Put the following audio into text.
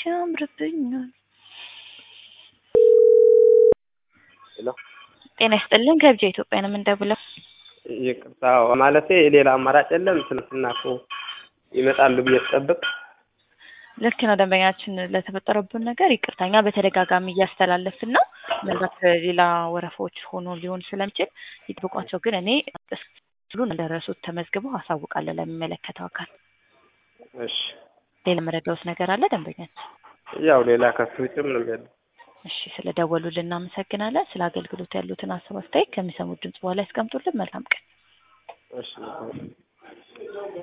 ያምርብኛል። ሄሎ ጤና ይስጥልን ከብቻ ኢትዮጵያ ነው የምንደውለው። ይቅርታ ማለቴ ሌላ አማራጭ የለም። ትናንትና እኮ ይመጣሉ ብዬ ስጠብቅ ልክ ነው ደንበኛችን ለተፈጠረብን ነገር ይቅርታ። እኛ በተደጋጋሚ እያስተላለፍን ነው። ምናልባት ሌላ ወረፋዎች ሆኖ ሊሆን ስለሚችል ይጠብቋቸው። ግን እኔ ሁሉን እንደረሱት ተመዝግበው አሳውቃለሁ ለሚመለከተው አካል። እሺ ሌላ መረዳውስ ነገር አለ ደንበኛችን? ያው ሌላ ከሱ ውጭ ምንም የለም። እሺ ስለ ደወሉልን እናመሰግናለን። ስለ አገልግሎት ያሉትን ሀሳብ አስተያየት ከሚሰሙት ድምጽ በኋላ ያስቀምጡልን። መልካም ቀን። እሺ